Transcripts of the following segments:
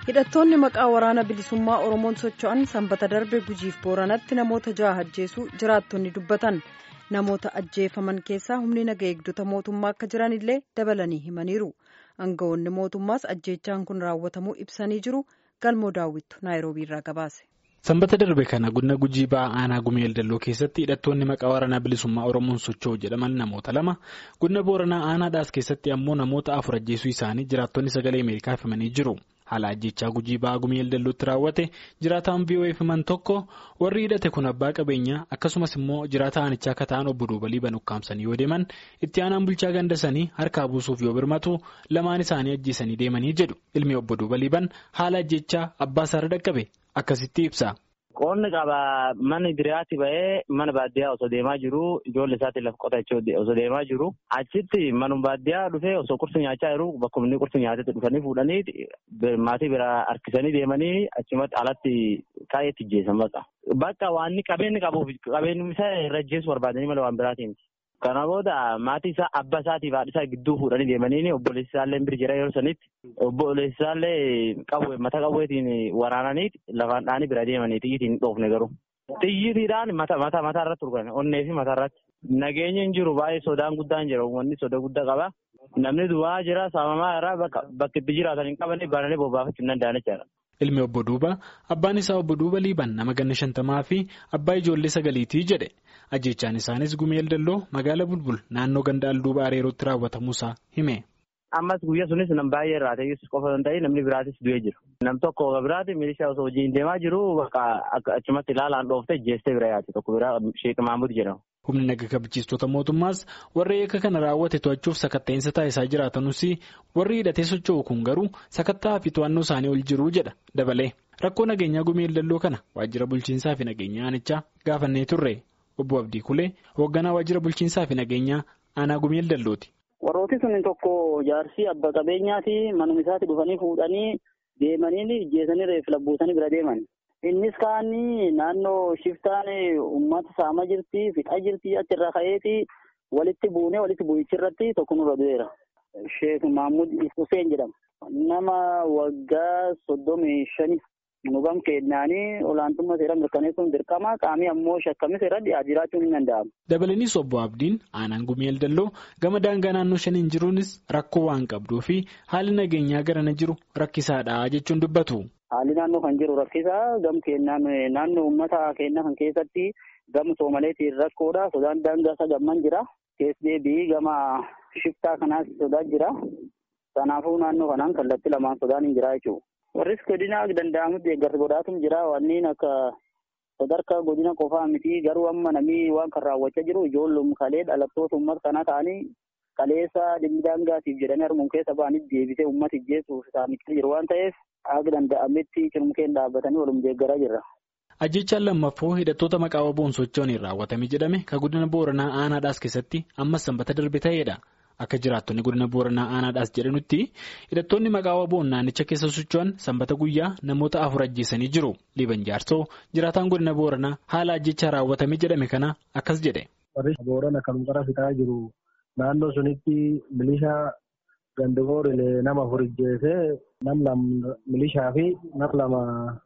hidhattoonni maqaa waraana bilisummaa oromoon socho'an sanbata darbe gujiif booranatti namoota ja'a ajjeesuu jiraattonni dubbatan namoota ajjeefaman keessaa humni naga eegdota mootummaa akka jiranillee dabalanii himaniiru aangawoonni mootummaas ajjeechaan kun raawwatamuu ibsanii jiru galmoo daawwittu naayiroobiirraa gabaase. sanbata darbe kana godina gujii ba'aa aanaa gumeel dalloo keessatti hidhattoonni maqaa waraanaa bilisummaa oromoon socho'u jedhaman namoota lama godina booranaa aanaadhaas keessatti ammoo namoota afur ajjeesuu isaanii jiraattonni sagalee ameerikaa himanii jiru haala ajjechaa gujii ba'aa gumeel dallootti raawwate jiraataan voa himan tokko warri hidhate kun abbaa qabeenyaa akkasumas immoo jiraata aanichaa akka ta'an obbo duubalii banuqqaamsanii yoo deeman itti aanaan bulchaa gandasanii harkaa buusuuf yoo birmatu lamaan isaanii ajjeesanii deemanii jedhu ilmi obbo duubalii ban haala ajjechaa abbaa isaarra dhaqqabe. Akkasitti ibsa. Qoonni qaba mana diriyaatti ba'ee mana baadiyyaa osoo deemaa jiru ijoollee isaatti lafa qotachuu osoo deemaa jiru achitti manuma baadiyyaa dhufee osoo qursi nyaachaa jiru bakka inni qursi nyaatetti dhufanii fuudhanii maatii biraa harkisanii deemanii achumatti alatti kaa'eetti ajjeesan baqa. Bakka waan qabeenyi qabuuf qabeenyi isaa irra ajjeessu barbaadanii malee waan biraatiin. Kana booda maatii isaa abbaa isaatiif haadha isaa gidduu fuudhanii deemanii obboleessi isaallee bira jira yeroo sanitti obboleessi isaallee qawwee mata qawweetiin waraananii lafaan dhaanii bira deemanii xiyyiitiin hin dhoofne garuu. Xiyyiitiidhaan mata mata mataa irratti turgan onnee fi mataa irratti. Nageenya hin jiru baay'ee sodaan guddaan jira uummanni soda guddaa qaba. Namni duwwaa jira saamamaa irraa bakka itti jiraatan hin qabanii bananii bobbaafachuu hin danda'an jechaadha. Ilmi obbo Duuba abbaan isaa obbo Duuba Liiban nama ganna shantamaa fi abbaa ijoollee sagaliitii jedhe ajjechaan isaanis gumeel dalloo magaala bulbul naannoo ganda alduuba areerootti raawwatamuusaa hime. Ammas guyyaa sunis nam baay'ee irraa ta'e qofa hin ta'in namni biraatis du'ee jiru. Nam tokko biraati milishaa osoo hojiin deemaa jiru bakka achumatti ilaalaan dhooftee jeestee bira yaate tokko biraa Sheek Mahmud jedhama. Humni naga kabachiistota mootummaas warri eeka kana raawwate to'achuuf sakatta'insa taasisaa jiraatanus warri hidhatee socho'u kun garuu sakattaa fi to'annoo isaanii ol jiru jedha dabalee rakkoo nageenyaa gumeel dalloo kana waajjira bulchiinsaa fi nageenya aanichaa gaafannee turre obbo Abdii Kulee hoogganaa waajjira bulchiinsaa fi nageenyaa aanaa gumeel dallooti. Warrooti sun tokko jaarsii abba qabeenyaati manuma isaatti dhufanii fuudhanii deemanii ijjeesanii reef labbuusanii bira deeman. Innis kaanii naannoo shiftaan uummata saamaa jirti fixaa jirti achirraa ka'eeti walitti buunee walitti bu'ichirratti tokko nurra du'eera. Sheek Mahmud Hussein jedhama. Nama waggaa soddomii shani nugam kennaanii olaantummaa seera mirkaneessuun dirqama qaamii ammoo shakkamni seera dhiyaa jiraachuun hin danda'amu. Dabalaniis obbo Abdiin aanaan gumeel dalloo gama daangaa naannoo shaniin jiruunis rakkoo waan qabduu fi haalli nageenyaa garana jiru rakkisaadha jechuun dubbatu. Haalli naannoo kan jiru rakkisaa gam kennaan naannoo uummata keenyaa kan keessatti gama soomaleetiin rakkoodha. Sodaan daangaa isa gamman jira. Keessa deebii gama shiftaa kanaas sodaa jira. Kanaafuu naannoo kanaan kallattii lamaan sodaan hin jira jechuudha. Warris godina danda'amutti deeggarsa godhaatum jira. Wanneen akka sadarkaa godina qofaa miti garuu amma namni waan kan raawwachaa jiru ijoollum kalee dhalattoota uummata kanaa ta'anii kaleessa dhimmi daangaatiif jedhanii harmuun keessa ba'anii deebisee uummata ijjeessuuf isaanitti jiru waan ta'eef akka danda'ametti cimkeen dhaabbatanii walum deeggaraa jirra. Ajjechaan lammaffoo hidhattoota maqaa waboon socho'aniin raawwatame jedhame kan godina booranaa aanaadhaas keessatti ammas sanbata darbe ta'edha. Akka jiraattonni godina booranaa aanaadhaas jedhanutti hidhattoonni maqaa waboon naannicha keessa socho'an sanbata guyyaa namoota afur ajjeesanii jiru. Liiban jaarsoo jiraataan godina booranaa haala ajjechaa raawwatame jedhame kana akkas jedhe. Warri boorana kan gara fixaa jiru naannoo sunitti milishaa gandigoorilee nama afur ajjeesee nam lama milishaa fi nam lama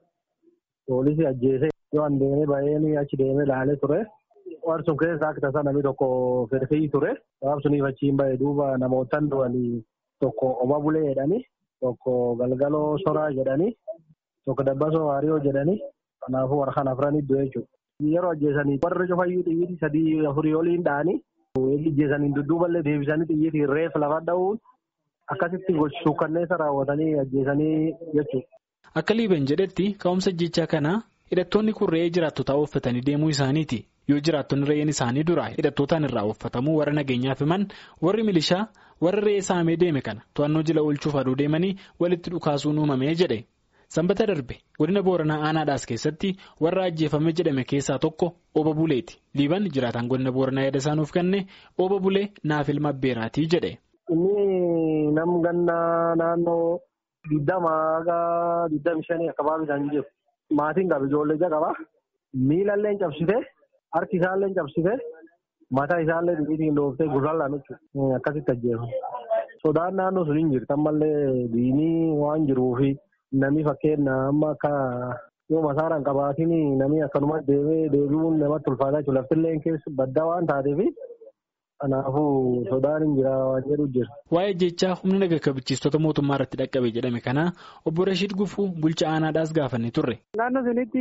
poolisii ajjeesee yoo an deemee baay'een achi deemee laalee ture. Waan sun keessa akka tasaa namni tokko firfii ture. Sabab suniif achiin bahe duuba namootaan du'anii tokko oma bulee jedhanii tokko galgaloo soraa jedhanii tokko dabbasoo waariyoo jedhanii kanaafuu harkaan afranii du'e jechuudha. Yeroo ajjeesanii warri cufayyuu xiyyiiti sadii afurii oliin dha'anii ajjeesanii dudduuballee deebisanii xiyyiitii reef lafa dha'uun akkasitti suukkanneessa raawwatanii ajjeesanii jechuudha. Akka liiban jedhetti ka'umsa ajjechaa kanaa hidhattoonni kun re'ee jiraattotaa uffatanii deemuu isaaniiti. Yoo jiraattonni re'een isaanii duraa hidhattootaan irraa uffatamuu warra nageenyaaf himan warri milishaa warra re'ee saamee deeme kana to'annoo jila oolchuuf aduu deemanii walitti dhukaasuun uumamee jedhe. Sanbata darbe godina booranaa aanaadhaas keessatti warra ajjeefame jedhame keessaa tokko ooba buleeti. Liiban jiraataan godina booranaa yaada isaanuuf kenne ooba bulee naaf ilma abbeeraatii jedhe. Inni nam gannaa naannoo digdama haga digdami shanii akka baabisan jiru. Maatiin qaba ijoollee ija qaba. Miilallee cabsite harki isaallee cabsite mataa isaallee dhiitiin dhooftee gurraallaan jechuudha. Akkasitti ajjeefamu. Sodaan naannoo sun hin jirtu ammallee diinii waan jiruufi namni fakkeenya amma akka yoo masaaraan qabaatiin namni akkanuma deemee deebi'uun namatti ulfaataa jiru laftillee keessa baddaa waan taateef kanaafuu sodaan hin jira waan jedhu jira. Waa'ee jechaa humna naga kabachiistota mootummaa irratti dhaqqabe jedhame kana obbo Rashiid Gufuu bulcha aanaadhaas gaafannee turre. Naannoo sunitti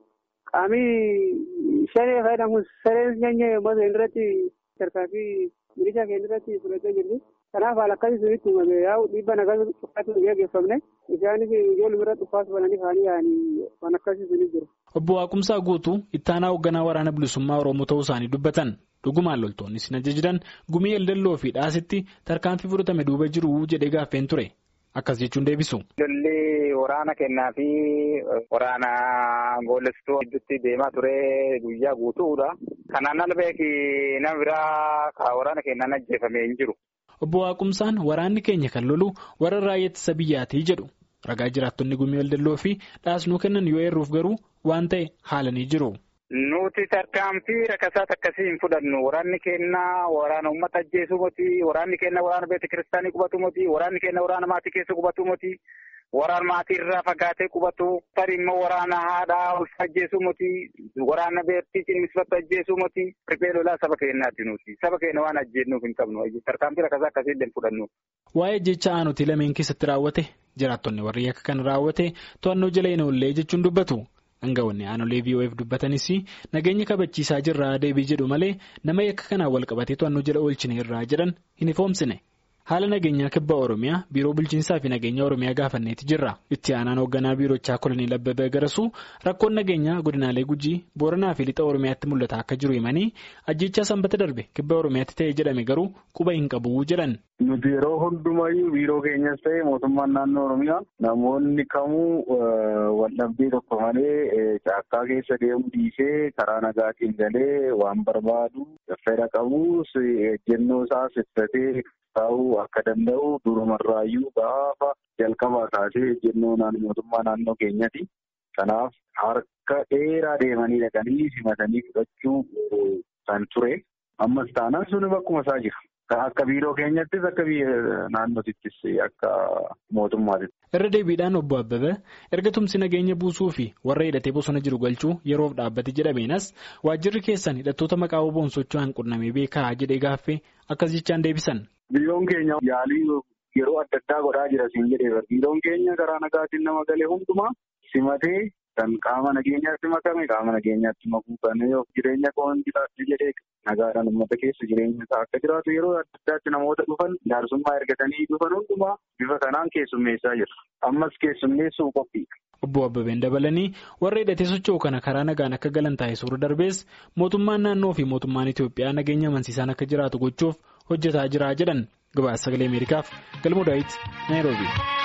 qaamii shanee fayyadamuun sareen nyaanyee uummata irratti tarkaanfii milishaa keenya irratti fudhachaa jirti. Kanaaf haala akkasii sunitti uumame yaa'u dhiibba nagaa uffaatu hin gaggeeffamne isaanis ijoollee irratti uffaatu bananii faanii yaa'anii waan akkasii sunitti jiru. Obbo Waaqumsaa Guutuu ittaanaa hoogganaa waraana bilisummaa Oromoo ta'uu isaanii dubbatan. Dhugumaan loltoonni sin ajajidan gumii eldelloo fi dhaasitti tarkaanfii fudhatame duuba jiru jedhee gaaffeen ture. Akkas jechuun deebisu. Lolli waraana kennaa fi waraana goolestuu gidduutti deemaa ture guyyaa guutuudha. Kanaan ala beeki nama biraa waraana kennaan ajjeefamee hin jiru. Obbo Waaqumsaan waraanni keenya kan lolu warra raayyaa ittisa biyyaatii jedhu. Ragaa jiraattonni gumii eldelloo fi dhaasnuu kennan yoo eerruuf garuu waan ta'e haalanii jiru. Nuti tarkaanfii rakkasaas akkasii hin fudhannu. Waraanni keenya waraana uummata ajjeesuu miti. Waraanni keenya waraana beekta kiristaanii qubatu miti. Waraanni keenya waraana maatii keessa qubatu miti. Waraana maatii irraa fagaatee qubatu. Tarii immoo waraana haadhaa ulfa ajjeesuu miti. Waraana beektii cinimisfatu ajjeesuu miti. Riphee lolaa saba keenyaati nuti. Saba keenya waan ajjeennuuf hin qabnu. Tarkaanfii rakkasaa akkasii illee hin fudhannu. Waa'ee jecha aanutii lameen keessatti raawwate jiraattonni warri akka kan raawwate to'annoo jala hin oollee jechuun dubbatu. Hangawonni aanolee VOF dubbatanis nageenya kabachiisaa jirraa deebii jedhu malee nama yakka kanaan wal qabatee to'annoo jala oolchine irraa jedhan hin ifoomsine. Haala nageenyaa kibba Oromiyaa biiroo bulchiinsaa fi nageenya Oromiyaa gaafanneeti jirra. Itti aanaan hoogganaa biirochaa kolonii Abbabee Garasuu rakkoon nageenyaa godinaalee Gujii Booranaa fi Lixa Oromiyaatti mul'ata akka jiru himanii ajjechaa sanbata darbe kibba Oromiyaatti ta'e jedhame garuu quba hin qabu jedhan. Nuti yeroo hundumayyuu biiroo keenyas ta'e mootummaan naannoo Oromiyaa namoonni kamuu waldhabdee tokko malee caakkaa keessa deemuu dhiisee karaa nagaatiin galee waan barbaadu fedha qabus ejjennoo isaa ibsatee taa'uu akka danda'u durumarraayyuu gaafa jalqabaa kaasee ejjennoo mootummaa naannoo keenyati. Kanaaf harka dheeraa deemanii dhaqanii simatanii fudhachuu kan ture. Ammas taanaan suni bakkuma isaa jira. Akka biiroo keenyattis akka naannootittis akka mootummaattis. Irra deebiidhaan obbo Abbabee erga tumsi nageenya buusuu fi warra hidhatee bosona jiru galchuu yeroof dhaabbate jedhameenas waajjirri keessan hidhattoota maqaa oboon socho'an qunnamee beekaa jedhee gaaffee akkas jechaan deebisan. Biiroon keenya yaalii yeroo adda addaa godhaa jira siin jedhee biiroon keenya karaa nagaatiin nama galee hundumaa simatee kan qaama nageenyaatti makame qaama nageenyaatti makuu kan jireenya koon jiraatu jedhee nagaadhaan uummata keessa jireenya isaa akka jiraatu yeroo adda addaatti namoota dhufan jaarsummaa ergatanii dhufan hundumaa bifa kanaan keessummeessaa jira. Ammas keessummeessuu qophiidha. Obbo Abbabeen dabalanii warra hidhatee socho'u kana karaa nagaan akka galan taasisuu darbees mootummaan naannoo fi mootummaan Itoophiyaa nageenya amansiisaan akka jiraatu gochuuf hojjetaa jira jedhan gabaasa sagalee Ameerikaaf galmoo daawit Naayiroobi.